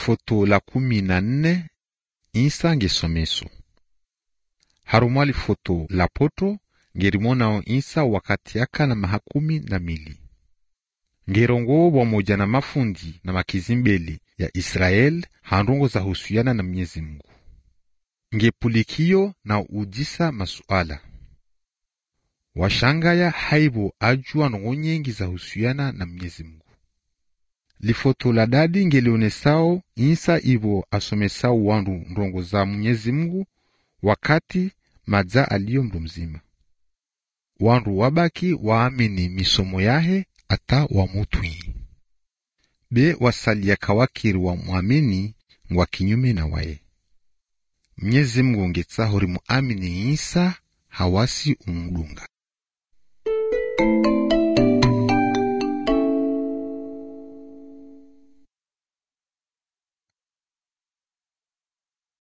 lifoto la kumi na nne isa ngesomeso harumwa lifoto la poto ngerimonao isa wakati aka na mahakumi na mili ngerongo pamoja na mafundi na makizimbeli ya Israel handongo za husiana na Mwenyezi Mungu ngepulikio na ujisa masuala washangaya haibo ajua nongo nyengi za husiana na Mwenyezi Mungu lifoto la dadi ngelionesao insa ivo asomesao wandu ndongo za Mwenyezi Mungu wakati madza aliyo mndu mzima wandu wabaki waamini misomo yahe ata wamutwi be wasalia kawakiri wa mwamini ngwa kinyume na waye Mwenyezi Mungu ngetsaho rimuamini Isa hawasi umudunga